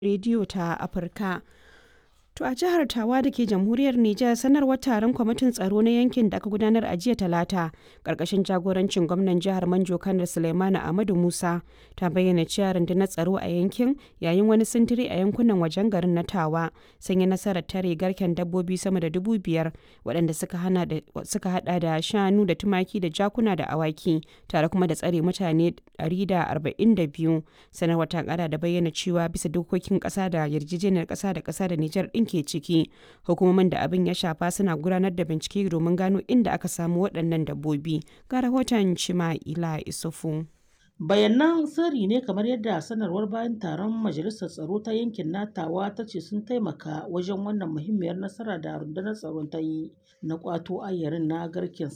rediyo ta Afirka. To a jihar Tawa da ke jamhuriyar Nijar sanarwar taron kwamitin tsaro na yankin da aka gudanar a jiya talata ƙarƙashin jagorancin gwamnan jihar Manjo Kanar Suleimanu Ahmadu Musa ta bayyana cewa rundunar tsaro a yankin yayin wani sintiri a yankunan wajen garin na Tawa sun yi nasarar tare garken dabbobi sama da dubu biyar waɗanda suka hada da shanu da tumaki da jakuna da awaki tare kuma da tsare mutane 142 sanarwar ta kara da bayyana cewa bisa dokokin ƙasa da yarjejeniyar ƙasa da ƙasa da Nijar ɗin ke ciki hukumomin da abin ya shafa suna gudanar da bincike domin gano inda aka samu waɗannan dabbobi ga rahoton Cima'ila Isufu. bayanan sirri ne kamar yadda sanarwar bayan taron majalisar tsaro ta yankin natawa ta ce sun taimaka wajen wannan muhimmiyar nasara da rundunar tsaron ta yi na kwato ayyarin na garken